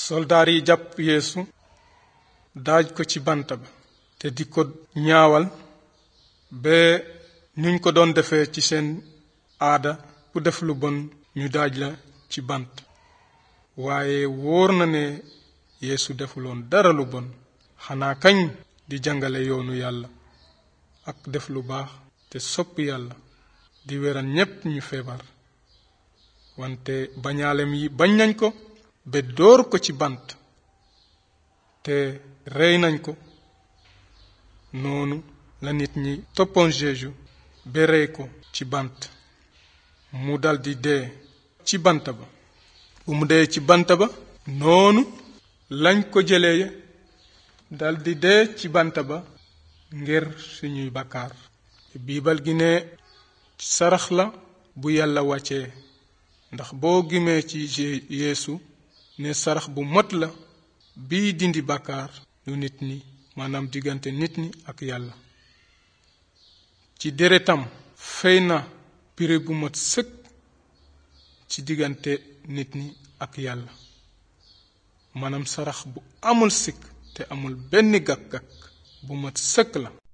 soldaar yi jàpp yeesu daaj ko ci bant ba te di ko ñaawal ba nuñ ko doon defee ci seen aada ku def lu bon ñu daaj la ci bant waaye wóor na ne yeesu defuloon dara lu bon xanaa kañ di jàngale yoonu yàlla ak def lu baax te sopp yàlla di weral ñépp ñu feebar wante bañaalem yi bañ nañ ko ba dóor ko ci bant te rey nañ ko noonu la nit ñi toppoon Jéesu ba rey ko ci bant mu daldi dee ci bant ba bu mu dee ci bant ba noonu lañ ko jëlee daldi dee ci bant ba ngir suñuy bakkaar biibal gi ne sarax la bu yàlla wàccee ndax boo gimee ci yeesu ne sarax bu mot la bii dindi bakkaar lu nit ñi maanaam diggante nit ñi ak yàlla ci deretam fey na pire bu mot sëkk ci diggante nit ñi ak yàlla maanaam sarax bu amul sikk te amul benn gàkk-gàkk bu mat sëkk la